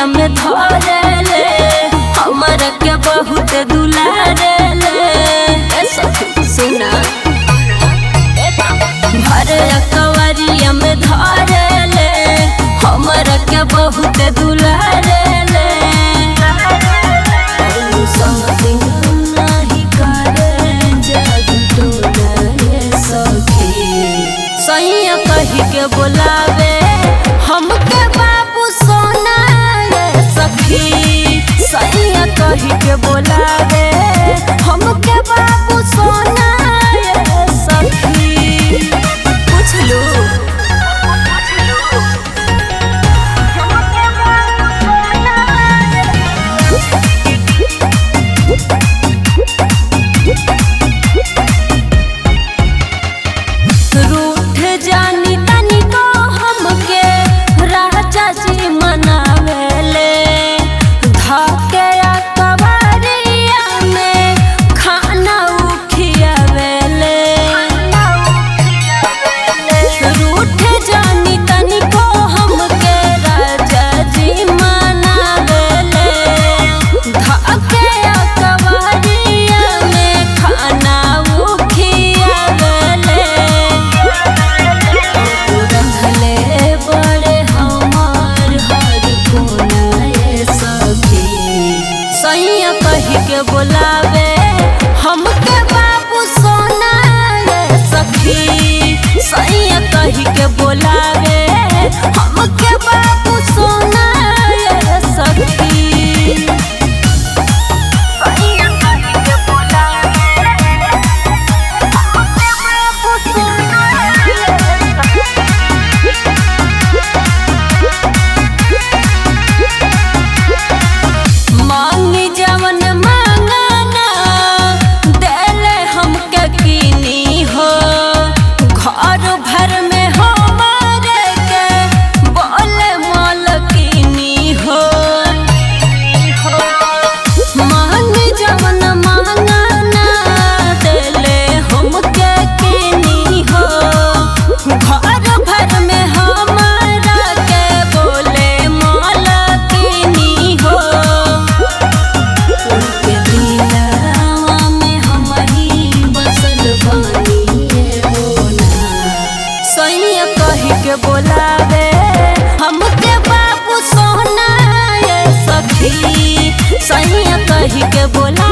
कवरिया में धरेले हमर के बहुत दुलारेले ए सखी सुना भर कवरिया में धरेले हमर के बहुत दुलारेले समथिंग नाही करे जग टोले सखी सैया कही के बोलावे हमके बाबू सोना ये सखी सैया कही के बोलावे हमके बाबू सोना ये सखी पूछ लो रूठ जानी तनिको हमके राजा जी मनावेले धके या कवरिया में खाना उखियावेले रूठ जानी तनिको हमके राजा जी मनावेले धके या कवरिया में खाना उखियावेले रखले बड़े हमार हर कोना ये सखी सैया कही के बोलावे हमके बाबू सोना ये सखी सैया कही के बोलावे हमके बाबू सोना ये सखी सैया कही के बोलावे हमके बाबू सोना ये मांगी जवन मांगना देले हमके कीनी हो घर भर में हमारे के बोले मालकिनी हो मांगी जवन मांगना देले हमके कीनी हो घर भर में हमारा के बोले मालकिनी हो उनके दिलवा में हमही बसल बानी बोला सैया कही के बोलावे हमके बाबू सोना ये सखी सैया कही के बोला